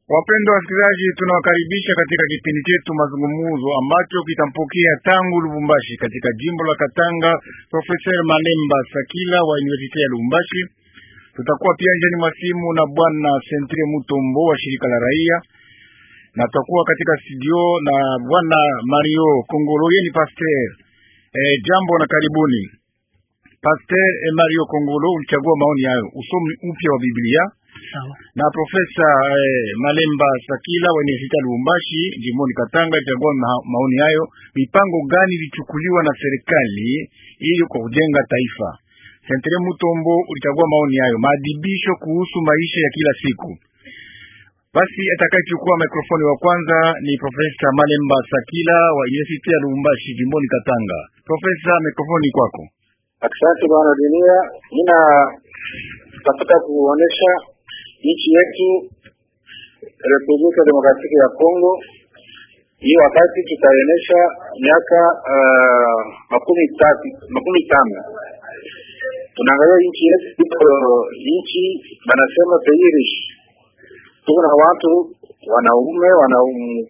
Wapendwa wasikilizaji, tunawakaribisha katika kipindi chetu mazungumzo ambacho kitampokea tangu Lubumbashi katika jimbo la Katanga Profesa Malemba Sakila wa University ya Lubumbashi. Tutakuwa pia njani mwa simu na bwana Sentre Mutombo wa shirika la raia, na tutakuwa katika studio na bwana Mario Kongolo, yeye ni pasteur. E, jambo na karibuni. Pasteur e, Mario Kongolo, ulichagua maoni hayo, usomi upya wa Biblia Sawa. na Profesa eh, Malemba Sakila wa University ya Lubumbashi jimboni Katanga itagua ma maoni hayo. Mipango gani ilichukuliwa na serikali ili kwa kujenga taifa? Sentre Mutombo ulichagua maoni hayo, maadibisho kuhusu maisha ya kila siku. Basi atakayechukua mikrofoni wa kwanza ni Profesa Malemba Sakila wa University ya Lubumbashi jimboni Katanga. Profesa, mikrofoni kwako. Asante bwana dunia, mina tafuta kuonesha nchi yetu Republika Demokratiki ya Kongo. Hii wakati tutaonesha miaka uh, makumi tatu makumi tano tunaangalia nchi yetu iko nchi banasema pays riche, tuko na watu wanaume wana,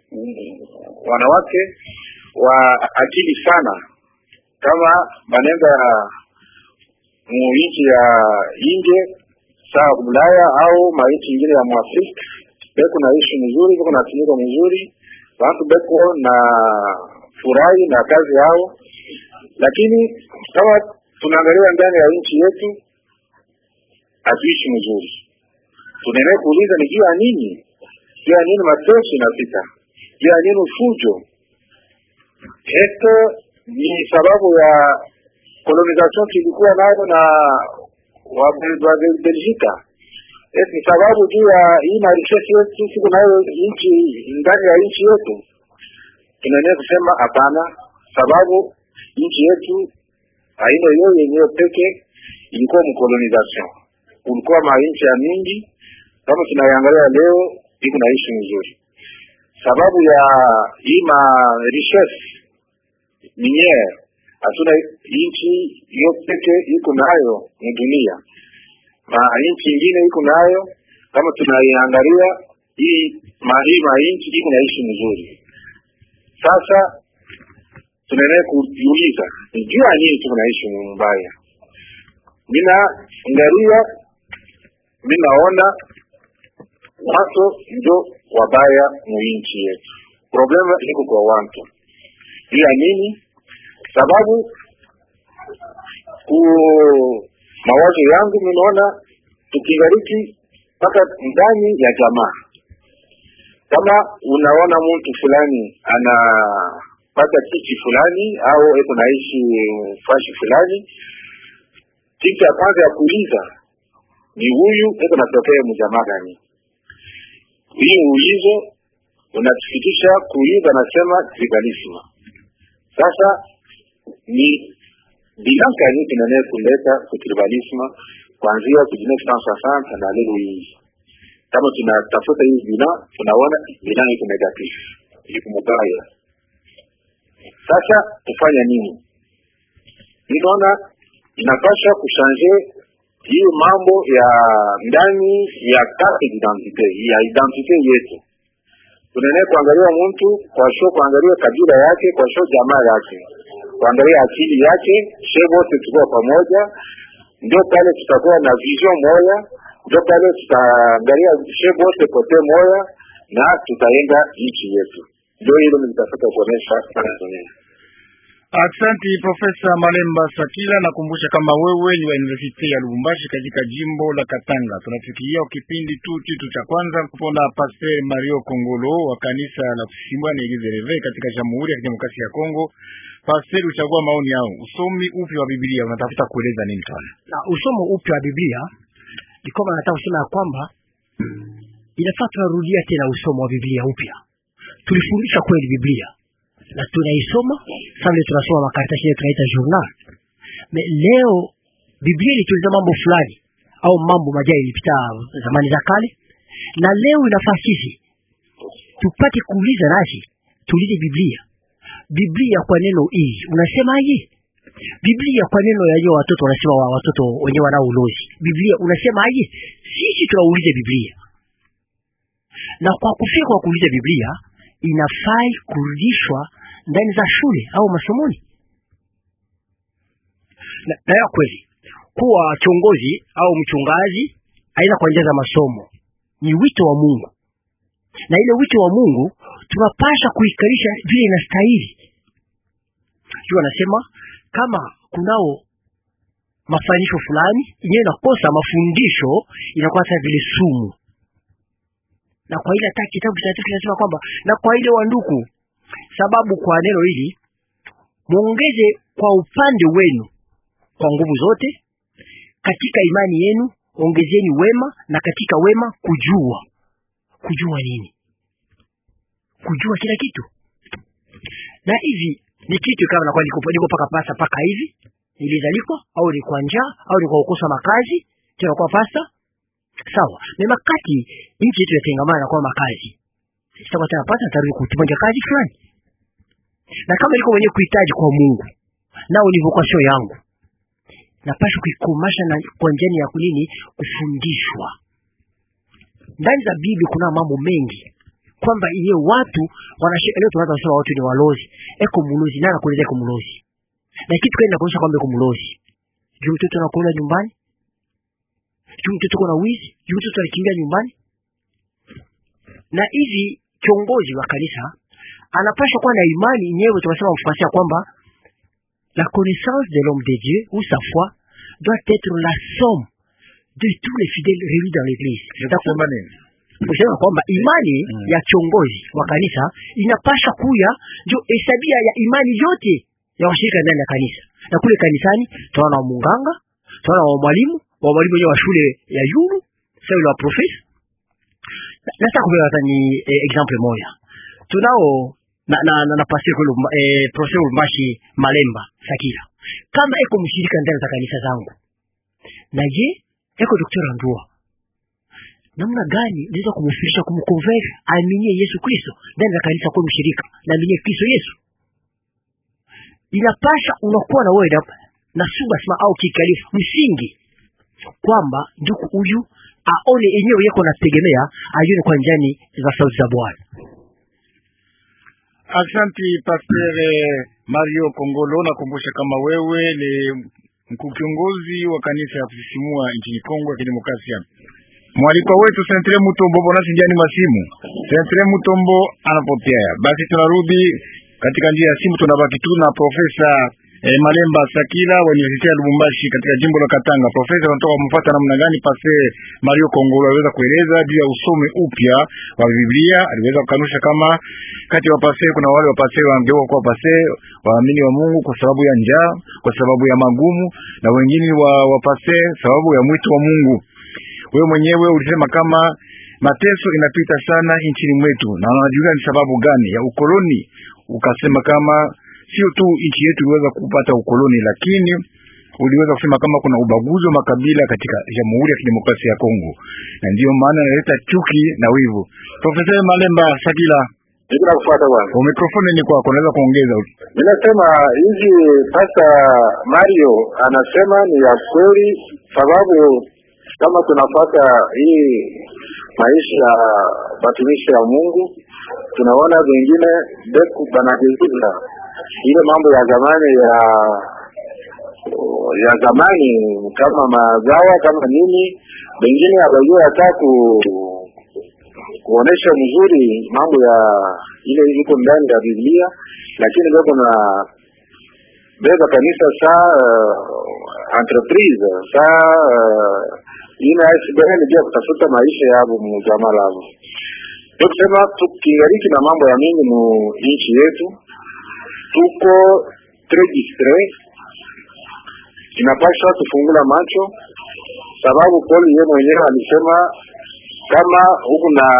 wanawake wa akili sana kama banenda mu nchi ya nje sawa Ulaya au mainchi ingine ya Mwafrika, beko naishi mzuri, beko natumika mzuri, watu beko na furahi na kazi yao, lakini kama tunaangalia ndani ya nchi yetu hatuishi mzuri. Tunaendelea kuuliza ni juu ya nini? Juu ya nini mateso inafika? Juu ya nini fujo? Eto ni sababu ya colonization tulikuwa nayo na wa Belgika. Eti ni sababu juu ya hii marishesi yetu siku nayo nchi ndani ya nchi yetu, tunaendelea kusema hapana, sababu nchi yetu haina hiyo yenyewe peke, ilikuwa mcolonization, kulikuwa mainchi ya mingi. Kama tunaiangalia leo, iko naishi mzuri sababu ya hii ma richesse miniere hatuna nchi hiyo peke iko nayo mdunia, ma nchi ingine iko nayo. Kama tunaiangalia hii ma hii ma nchi iko naishi mzuri. Sasa tunaendelea kujiuliza ni juu ya nini tuko naishi mbaya. Mina angalia, minaona watu ndio wabaya mu nchi yetu. Problema iko kwa watu juu ya nini? sababu ku mawazo yangu minaona tukigariki mpaka ndani ya jamaa, kama unaona mtu fulani anapata kiti fulani au eko naishi fashi fulani, kitu ya kwanza ya kuuliza ni huyu eko natokea mjamaa gani? Hii uulizo unatufikisha kuuliza, nasema tribalisme. Sasa ni bilan gani tunaenea kuleta kutribalisme kuanzia ku 1960 na leo hii. Kama tunatafuta hii bilan, tunaona bilan iko negatif, iko mubaya. Sasa tufanya nini? Ninaona inapasha kushanje hii mambo ya ndani ya carte d'identité ya identite yetu tunaenea kuangalia mtu kwa sho, kuangalia kabila yake kwa sho, jamaa yake, kuangalia akili yake, she wote tukuwa pamoja, ndio pale tutakuwa na vision moya, ndio pale tutaangalia she wote kote moya na tutaenda nchi yetu. Ndio hilo nilitafuta kuonesha Tanzania. Asante Profesa Malemba Sakila, nakumbusha kama wewe ni wa University ya Lubumbashi katika jimbo la Katanga. Tunafikiria kipindi tu kitu cha kwanza kupona Pasteur Mario Kongolo wa kanisa la Kusimbwa na Eglise Reve katika Jamhuri ya Kidemokrasia ya Kongo. Pasteur, uchagua maoni yao, usomi upi wa Biblia unatafuta kueleza nini sana? Na usomo upya wa Biblia ni kwamba nataka kusema ya kwamba inafaa tunarudia tena usomo wa Biblia upya. Tulifundisha kweli Biblia na tunaisoma sasa, leo tunasoma makaratasi yetu tunaita journal. Me leo Biblia ilitueleza mambo fulani au mambo majai ilipita zamani za kale, na leo inafaa sisi tupate kuuliza, nasi tuulize Biblia. Biblia kwa neno hii unasemaje? Biblia kwa neno ya hiyo watoto wanasema wa watoto wenyewe wanao ulozi. Biblia unasemaje? Sisi tunaulize Biblia. na kwa kufika kwa kuuliza Biblia inafai kurudishwa ndani za shule au masomoni. Na, na ya kweli kuwa kiongozi au mchungaji aidha kwa njia za masomo ni wito wa Mungu, na ile wito wa Mungu tunapasha kuikarisha vile inastahili. Juu anasema kama kunao mafanyisho fulani yenyewe inakosa mafundisho, inakuwa sasa vile sumu. Na kwa ile hata kitabu kitakatifu kinasema kwamba na kwa ile wanduku, sababu kwa neno hili muongeze kwa upande wenu kwa nguvu zote, katika imani yenu ongezeni wema, na katika wema kujua. Kujua nini? Kujua kila kitu. Na hivi ni kitu kama nakuwa niko niko paka pasa paka hivi nilizalikwa au ni kwa njaa au ni kwa kukosa makazi tena kwa pasta sawa. Na makati nchi yetu yatengamana kwa makazi sasa tena pasta tarudi kutumia kazi fulani, na kama niko mwenyewe kuhitaji kwa Mungu nao ni vocation yangu napasha kuikomasha na kwa njia ya kunini kufundishwa ndani za Biblia. Kuna mambo mengi kwamba iye watu wanashika leo, tunaanza kusema watu ni walozi, eko mlozi nani anakueleza eko mlozi na kitu kile kinakuonyesha kwamba eko mlozi juu mtoto anakula nyumbani, juu mtoto kuna wizi, juu mtoto anakimbia nyumbani. Na hivi kiongozi wa kanisa anapasha kuwa na imani nyewe, tunasema mfasia kwamba la connaissance de l'homme de Dieu ou sa foi doit être la somme de tous les fidèles réunis dans l'église. Nitasema nini? Kusema kwamba imani Mm. ya kiongozi wa kanisa inapasha kuya ndio hesabia ya imani yote ya washirika ndani ya kanisa. Na kule kanisani tunaona wa munganga, tunaona wa mwalimu, wa mwalimu wenyewe wa shule ya yulu, sasa yule wa profesa. Na- Nataka kupewa hata ni eh, example moja. Tunao na na na, na pastor kule eh, profesa Ulmashi Malemba Sakila. Kama eko mshirika ndani za kanisa zangu. Na je, eko daktari Andua namna gani naweza kumfirisha kumconvert aaminie Yesu Kristo ndani ya kanisa kwa mshirika na aaminie Kristo Yesu. Inapasha unakuwa na wewe na- na suba sima au kikalifu msingi kwamba ndugu huyu aone yenyewe yeko nategemea ayone kwa njani za sauti za Bwana. Asanti Pastor Mario Kongolo, nakumbusha kama wewe ni mkuu kiongozi wa kanisa ya kusisimua nchini Kongo ya Kidemokrasia. Mwalikwa wetu Sentre Mutombo bonasi ndiani masimu. Sentre Mutombo anapotea. Basi tunarudi katika njia ya simu, tunabaki tu na Profesa eh, Malemba Sakila wa University ya Lubumbashi katika jimbo la Katanga. Profesa anatoka kumfuata namna gani Pase Mario Kongolo aliweza kueleza juu ya usome upya wa Biblia. Aliweza kukanusha kama kati ya wapase kuna wale wapase wangeuka kuwa pase waamini wa Mungu kwa sababu ya njaa, kwa sababu ya magumu, na wengine wa wapase sababu ya mwito wa Mungu. Wewe mwenyewe ulisema kama mateso inapita sana nchini mwetu, na unajulia ni sababu gani ya ukoloni. Ukasema kama sio tu nchi yetu iliweza kupata ukoloni, lakini uliweza kusema kama kuna ubaguzi wa makabila katika Jamhuri ya Kidemokrasia ya Kongo, na ndiyo maana inaleta chuki na wivu. Profesa Malemba Sakila, Niko nakufuata bwana. mikrofoni ni kwako, unaweza kuongeza. Ninasema hizi sasa, Mario anasema ni ya kweli, sababu kama tunafuata hii maisha ya watumishi ya Mungu, tunaona vingine beku banageuza ile mambo ya zamani ya ya zamani kama mazawa kama nini, wengine hawajua hata ku kuonesha mzuri mambo ya ile iko ndani ya Biblia, lakini bado na beba kanisa saa uh, entreprise saa uh, ina SBN pia kutafuta maisha yabo mjamaa lavo. Ndio kusema tukiingariki na mambo ya mingi mu nchi yetu, tuko tres distrait, inapaswa tufungula macho, sababu Paul yeye mwenyewe alisema kama huku na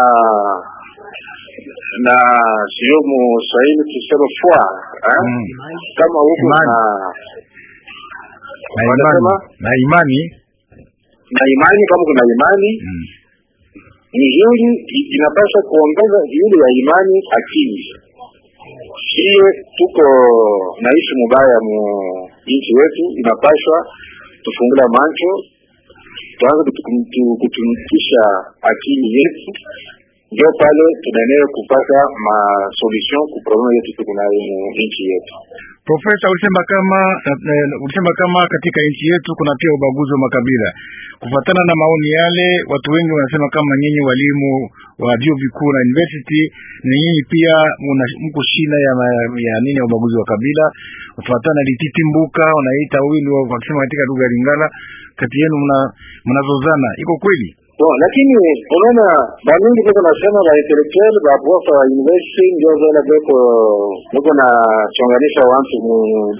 na sio Mswahili tuseme fwa eh? Mm. kama huku Imani. na Na Wanasema? imani, na imani na imani, kama kuna imani mm. nzuri, i- inapaswa kuongeza yule ya imani akili. Hiyo tuko naishi mubaya mu nchi yetu, inapaswa tufungula macho tuanze kutu- kutu- kutumikisha akili yetu ndio pale tunaenea kupata masolution ku probleme yetu tuko nayo mu nchi yetu. Profesa, ulisema kama uh, ulisema kama katika nchi yetu kuna pia ubaguzi wa makabila. Kufuatana na maoni yale, watu wengi wanasema kama nyinyi walimu wa vyuo vikuu na university, na nyinyi pia mko shina ya, ya nini ya ubaguzi wa kabila. Kufuatana na lititi mbuka wanaita wawili wakisema katika lugha ya Lingala, kati yenu mnazozana, iko kweli? Bon, lakini unaona bamingi beko nasema ba intellectual ba profa wa university ndio zana beko beko na chonganisha watu mu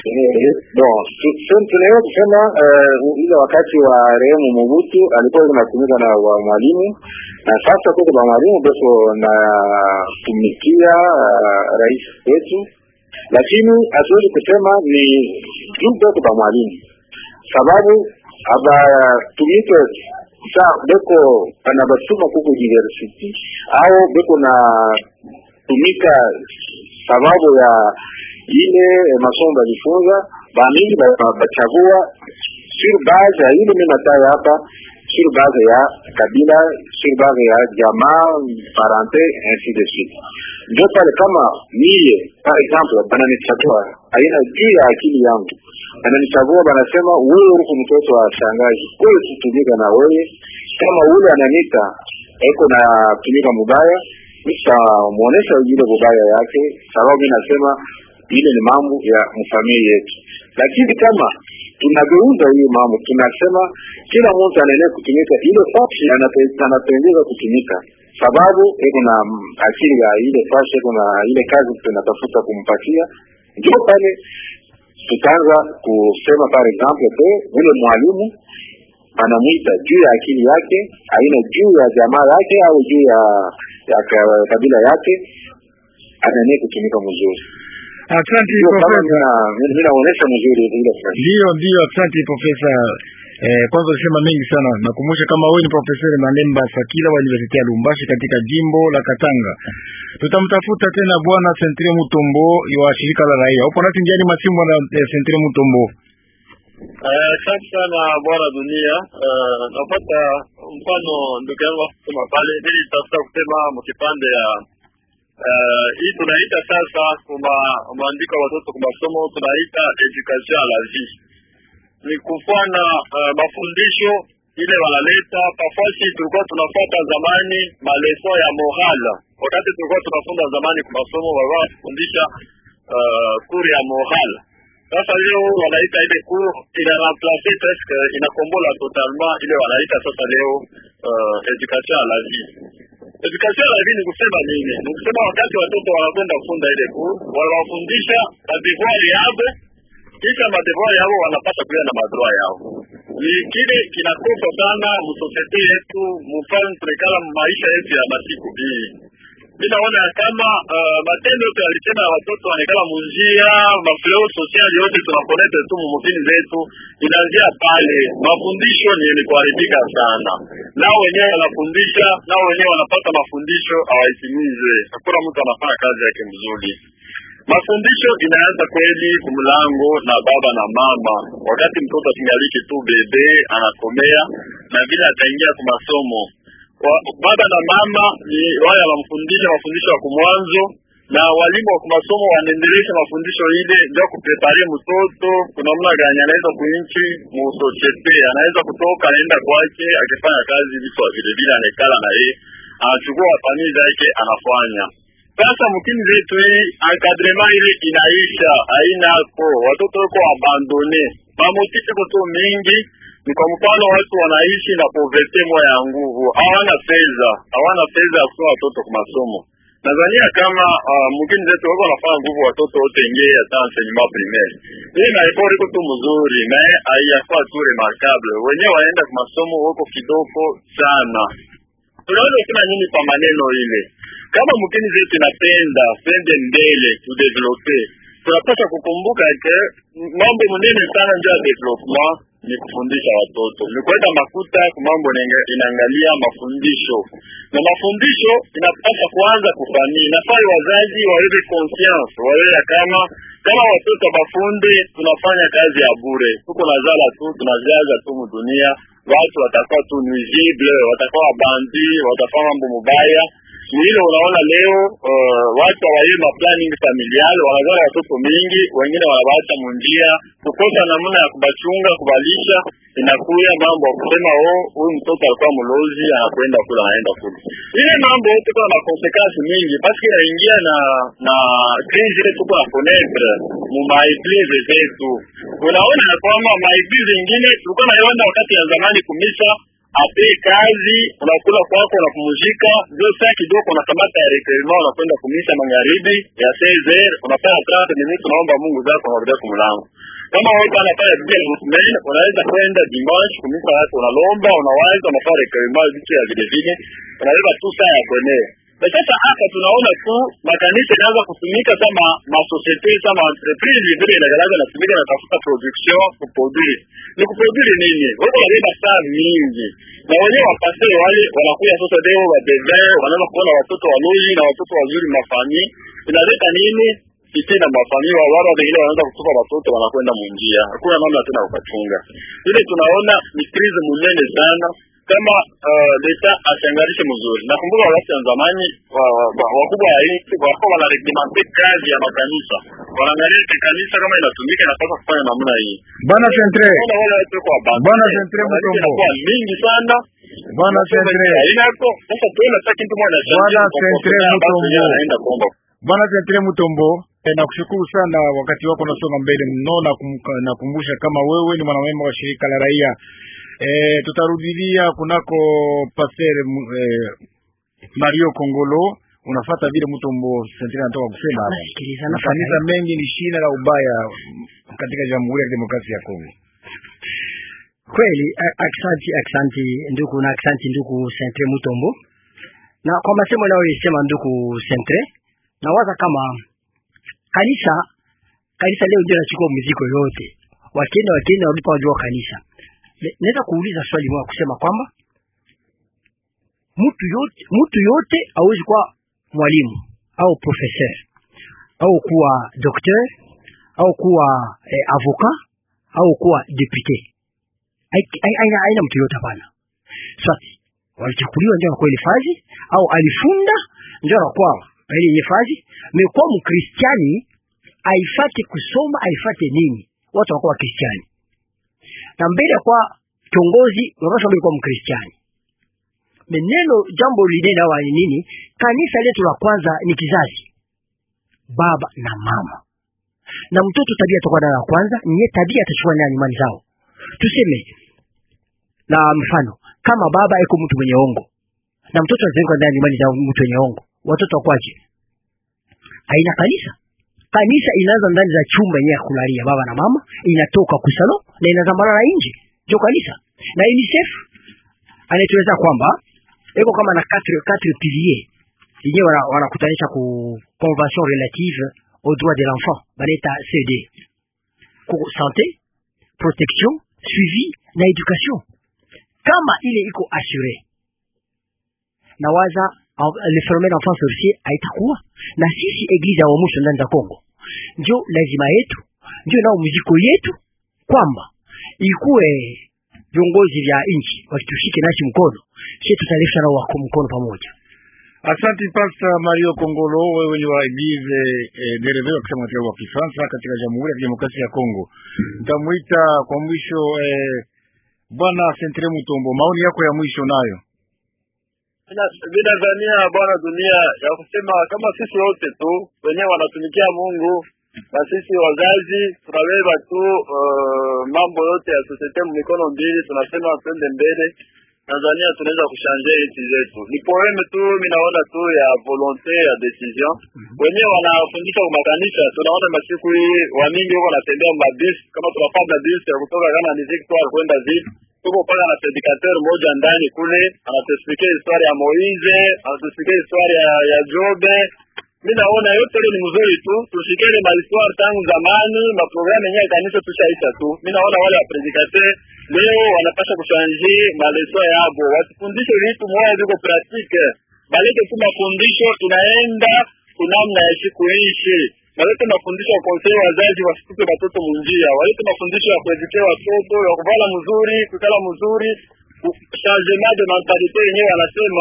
bon tunaweza kusema ile wakati wa rehemu Mobutu alikuwa anatumika na wa mwalimu na sasa kuko ba mwalimu beko na tumikia rais wetu, lakini hatuwezi kusema ni juu beko ba mwalimu sababu abatumike sa beko bana basoma kuko university au beko na tumika sababu ya ile masomo balifunza bamingi bachagua sur base ya ile minatayo hapa sur base ya kabila sur base ya jamaa parente ainsi de suite ndio pale kama mie par exemple bananichagua aina juu ya akili yangu bananichagua banasema wewe uko mtoto wa shangazi wewe tutumika na wewe kama ule ananita eko na tumika mubaya nitamuonesha ile mubaya yake sababu mimi nasema ile ni mambo ya mfamilia yetu lakini kama tunageuza hiyo mambo tunasema kila mtu anaenea kutumika ile fashi anapendeza kutumika sababu iko na akili ya ile fashi iko na ile kazi tunatafuta kumpatia ndio pale tutaanza kusema par exemple ke ule mwalimu anamwita juu ya akili yake aina juu ya jamaa yake au juu ya, ya kabila yake ananie kutumika mzuri Asante profesa, mimi naonesha mzuri ile ndio ndio. Asante profesa. Eh, kwanza ulisema mengi sana. Nakumbusha kama wewe ni profesa Manemba Sakila wa University ya Lumbashi katika jimbo la Katanga. Tutamtafuta tena bwana Sentre Mutombo wa shirika la raia. Upo nasi njiani masimu na eh, Sentre Mutombo. Asante uh, sana bwana dunia. Uh, napata mfano ndugu yangu kusema pale, ili tafuta kusema mkipande ya uh, hii tunaita sasa kuma maandiko ya watoto kwa masomo tunaita education la vie, ni kufana uh, mafundisho ile wanaleta pafasi. Tulikuwa tunafuata zamani maleso ya moral, wakati tulikuwa tunafunza zamani kwa masomo walikuwa kufundisha uh, kuri ya moral sasa leo wanaita ile cour ina remplacer presque inakombola totalement ile wanaita sasa leo uh, education à la vie. Education à la vie ni kusema nini? Ni kusema wakati watoto wanakwenda kufunda ile cour, wanawafundisha madevoir yao, kisha madevoir yao wanapata kuya na madroit yao. Ni kile kinakosa sana msosiete yetu, mfano tulikala maisha yetu ya masiku hii mi naona kama uh, matendo yote alisema ya watoto wanekala munjia mafleo sosiali yote tunakonete tu mumutini zetu inaanzia pale. Mafundisho ni yenye kuharibika sana, nao wenyewe wanafundisha, nao wenyewe wanapata mafundisho hawaitimize. Hakuna mtu anafanya kazi yake mzuri. Mafundisho inaanza kweli kumlango na baba na mama, wakati mtoto akingaliki tu bebe anakomea na vile ataingia kwa masomo baba na mama ni wale wanamfundisha mafundisho ya kumwanzo, na walimu wa kumasomo wanaendelesha mafundisho ile ndio kuprepare mtoto kuna namna gani anaweza kuinchi mu societe, anaweza kutoka anaenda kwake akifanya kazi vitu vile vile, anekala na yeye anachukua famili zake anafanya. Sasa mkini zetu hii encadrement ile inaisha, hainako watoto wako abandone, mamotisi koto mingi ni kwa mfano watu wanaishi na poverty moya ya nguvu, hawana fedha, hawana fedha ya kusoma watoto kwa masomo. Nadhania kama uh, mgini zetu wako wanafanya nguvu watoto wote ingie hata enseignement primaire. Hii na effort iko tu mzuri, na haiyakuwa tu remarkable. Wenyewe wanaenda kwa masomo wako kidogo sana. Tunaweza kusema nini kwa maneno ile? Kama mgini zetu inapenda pende mbele tu developer, tunapaswa kukumbuka ke mambo munene sana ndio ya development ni kufundisha watoto, ni kuweka makuta kwa mambo inaangalia mafundisho, na mafundisho inapaswa kuanza kufamii. Nafai wazazi waweze conscience, wawewe kama kama watoto bafunde, tunafanya kazi ya bure, tuko nazala tu tunajaza tu mudunia, watu watakuwa tu nuisible, watakuwa bandi, watafanya mambo mubaya ni ile unaona leo uh, watu hawaye ma planning familial wanazaa watoto mingi, wengine wanawaacha munjia, kukosa namna ya kubachunga kubalisha, inakuya mambo ya kusema oh, huyu mtoto alikuwa mlozi, anakwenda kula, anaenda kula. Ile mambo yote kuna na consequence mingi, basi inaingia na na crise ile tuko na connaître mu maeglize zetu. Unaona ya kwamba maeglize ingine tulikuwa naiona wakati ya zamani kumisa ape kazi unakula kwako unapumzika, ndio saa kidogo unakamata ya requirement unakwenda kumisa magharibi ya 16 unafanya 30 minutes, unaomba Mungu zako unarudia kumlango. Kama wewe anafanya bien semaine, unaweza kwenda dimanche kumisa yako unalomba, unawaza unafanya requirement vitu ya vile vile, unaweza tu saa ya kwenye na sasa hapa tunaona tu makanisa inaanza kutumika kama masosiete kama entreprise vile inagalaga natumika natafuta production kuproduire. Ni kuproduire nini? Wako wanabeba saa mingi na wenyewe wapasere wale wanakuya sasa leo wabebe wanaanza kuona watoto waloji na watoto wazuri mafami, inaleta nini? Fitina mafami wa wale wengine wanaanza kutupa watoto wanakwenda munjia, hakuna namna tena ukachunga. Ile tunaona ni crise munene sana kama uh, leta asiangarishe mzuri. Nakumbuka wakati wa zamani wakubwa wa nchi walikuwa wanareglemente kazi ya makanisa, wanaangalia kanisa kama inatumika inapaswa kufanya namna hii. Bwana Centre, Ona wale watu kwa baba Bwana Centre Mutombo. inakuwa mingi sana Bwana Centre, inako sasa tuona sasa kitu moja Bwana Centre Mutombo. anaenda kuomba Bwana Centre Mutombo, eh, nakushukuru sana, wakati wako unasonga mbele mno, na kum- nakumbusha kama wewe ni mwanamemba wa shirika la raia eh, tutarudilia kunako Pasteur mu- eh, Mario Kongolo, unafata vile Mutombo Centre anatoka kusema hapa. nasikiliza Makanisa nafanya mengi ni shina la ubaya katika Jamhuri ya Kidemokrasia ya Kongo. kweli. a- Aksanti, aksanti ndugu na aksanti ndugu Centre Mutombo, na kwa masemo nayoisema ndugu Centre, nawaza kama kanisa kanisa leo ndio nachukua mzigo yote, wakenya wakenya walipo wajua kanisa. Ne- Naweza kuuliza swali moja kusema kwamba mtu yote mtu yote hawezi kuwa mwalimu au professeur au kuwa docteur au kuwa eh, avocat au kuwa député. Hai- hai- Haina haina mtu yote hapana. Swati walichakuliwa ndio anakuwa ile fazi au alifunda ndio anakuwa ile ile fazi. Mekuwa mkristiani aifate kusoma aifate nini? Watu wanakuwa wakristiani na mbele ya kuwa kiongozi unapaswa kuwa mkristiani. Meneno jambo linene hawa ni nini? Kanisa letu la kwanza ni kizazi, baba na mama, na mtoto tabia toka la kwanza niye tabia atachukua ndani imani zao. Tuseme na mfano kama baba iko mtu mwenye ongo na mtoto azenga ndani imani zao mtu mwenye ongo, watoto wakwaje? Haina kanisa. Kanisa inaanza ndani za chumba yenyewe ya kulalia baba na mama, inatoka kusalo na inazamana nje, ndio kanisa. Na UNICEF anatueleza kwamba iko kama na quatre quatre piliers yenyewe wana- wanakutanisha ku convention relative aux droits de l'enfant banaita CD ku santé, protection, suivi na education. Kama ile iko assure nawaza en- le phénomène enfant sorcier haitakuwa na sisi eglise ya mwisho ndani za Kongo, ndio lazima yetu, ndio nao mziko yetu kwamba ikuwe viongozi vya nchi wakitushike nasi mkono, sisi tutaleta nao wako mkono pamoja. Asante Pastor Mario Kongolo, wewe ni wa Eglise eh, dereve wa kusema katika wa Kifaransa katika Jamhuri ya Kidemokrasia ya Kongo. Nitamuita kwa mwisho eh, Bwana Centre Mutombo, maoni yako ya mwisho nayo. Binadhania bwana dunia ya kusema kama sisi wote tu wenyewe wanatumikia Mungu na sisi wazazi tunabeba tu uh, mambo yote ya societe mikono mbili, tunasema twende mbele. Tanzania tunaweza kushanje nchi zetu. Ni poeme tu, mimi naona tu ya volonte ya decision. Wenyewe wanafundisha kwa makanisa, tunaona masiku hii wamingi huko wanatembea mabis, kama tunapanda bis ya kutoka kama ni Victoire kwenda Ville tuko pale na predicateur moja ndani kule anatuexplikia historia ya Moize, anatuexplikia historia ya, ya Jobe. Mimi naona yote ile ni mzuri tu, tushike ile ma histoire tangu zamani, ma programme yenyewe ya kanisa tushaisha tu. Mimi naona wale wa predicateur leo wanapaswa kushanje maleso yabo, wasifundishe vitu moja viko pratique, balete tu mafundisho inaenda kunamna ya siku ishi walete mafundisho ya kuwauzia wazazi wasitupe watoto munjia, walete mafundisho ya kuedukia watoto ya kuvala mzuri, kukala mzuri, changement de mentalite yenyewe wanasema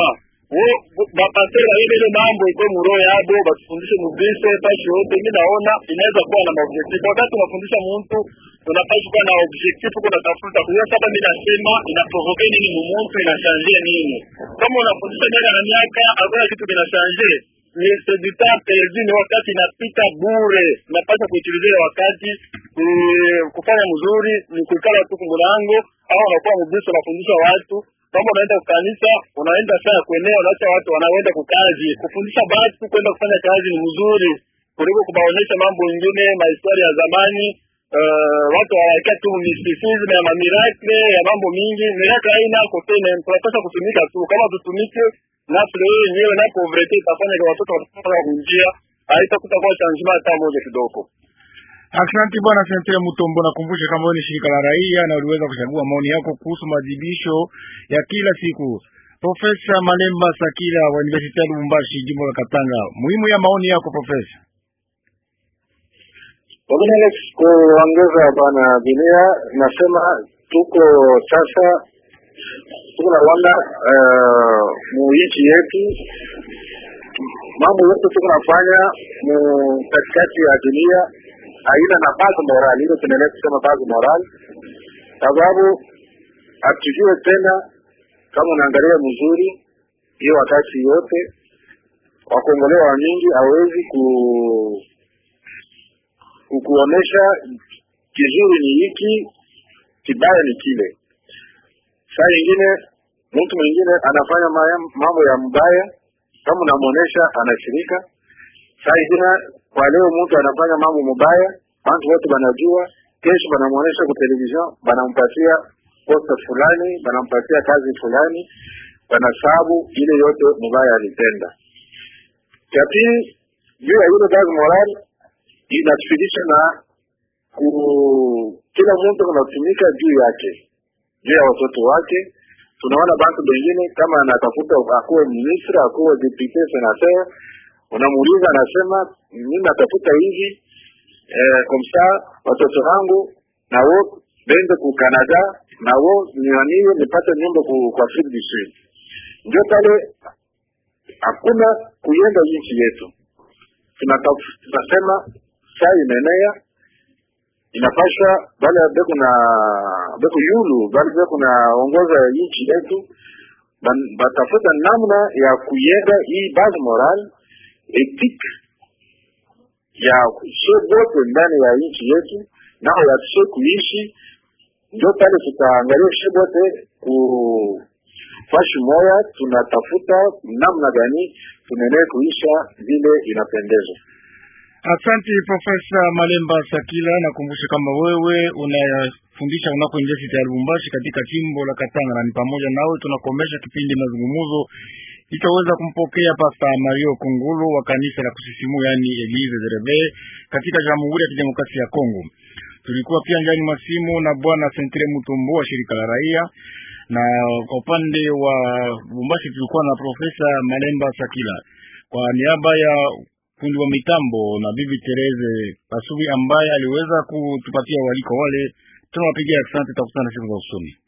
bapasteur baile ile mambo iko muroho yabo batufundishe mubise pashi yote. Mi naona inaweza kuwa na maobjectif. Wakati unafundisha mtu unapaswa kuwa na objectif, kuna tafuta kujua sasa, mi nasema inaprovoke nini mumuntu, inashanjie nini. Kama unafundisha miaka na miaka hakuna kitu kinashanjie ni c'est du temps perdu, ni wakati inapita bure. Napaswa kuutilizia wakati kufanya mzuri, ni kuikala tu kumulango au unakuwa mubisi, unafundisha watu kama unaenda kukanisa, unaenda saa kuenea, unaacha watu wanaenda kukazi. Kufundisha batu kwenda kufanya kazi ni mzuri kuliko kubaonyesha mambo mengine, mahistoria ya zamani. Uh, watu hawaikia tu mysticism ya mamiracle ya mambo mingi. Miracle haina kote, tunapaswa kutumika tu. Kama tutumike nafsi wewe yenyewe na povrete itafanya kwa watoto watatoka kunjia, haitakuta kwa changement hata moja kidogo. Asante bwana Sentre Mutombo, nakumbusha kama wewe ni shirika la raia na uliweza kuchagua maoni yako kuhusu maadhibisho ya kila siku. Profesa Malemba Sakila wa University ya Lubumbashi, jimbo la Katanga, muhimu ya maoni yako profesa. Wengine kuongeza bwana Bilia, nasema tuko sasa tuko na Rwanda uh, mu nchi yetu mambo yote tuko nafanya mu katikati ya dunia aina na base moral, ile tunaeleza kusema base moral, sababu hatujue tena kama unaangalia mzuri hiyo wakati yote wakongolewa wa mingi hawezi ku kukuonesha kizuri ni hiki, kibaya ni kile. Saa nyingine mtu mwingine anafanya mambo ya mbaya, kama unamuonesha anashirika. Saa nyingine kwa leo mtu anafanya mambo mubaya, watu wote banajua, kesho banamuonesha kwa television, banampatia posta fulani, banampatia kazi fulani, banasabu ile yote mubaya alitenda. Cha pili, juu ya ile kazi moral inatufidisha na ku kila mtu anatumika juu yake, juu ya watoto wake. Tunaona bantu bengine kama anatafuta akuwe ministre, akuwe depute, senateur, unamuuliza anasema mimi natafuta hivi eh, komsa watoto wangu na wo bende ku Canada na wo nianiwe nipate nyumba ku kwa Afrique du Sud. Ndio pale hakuna kuyenga nchi yetu, tunasema saa inaenea inapasha bale beko na beko yulu bale beko na ongoza nchi yetu batafuta namna ya kuyenga hii base moral ethique ya she bote ndani ya nchi yetu nao yatushe kuishi. Ndio pale tutaangalia she bote ku fashi moya, tunatafuta namna gani tunaendelea kuisha vile inapendeza. Asante Profesa Malemba Sakila, nakumbusha kama wewe unayafundisha unako University ya Lubumbashi katika jimbo la Katanga, na ni pamoja nawe tunakomesha kipindi mazungumzo itaweza kumpokea Pasta Mario Kungulu wa kanisa la kusisimua yani Elise Zerebe katika Jamhuri ya Kidemokrasia ya Kongo. Tulikuwa pia ndani mwa simu na bwana Sentre Mutombo wa shirika la raia, na kwa upande wa Lubumbashi tulikuwa na Profesa Malemba Sakila kwa niaba ya fundi wa mitambo na bibi Tereze Pasubi ambaye aliweza kutupatia waliko wale. Tunawapigia asante, takutana siku za usoni.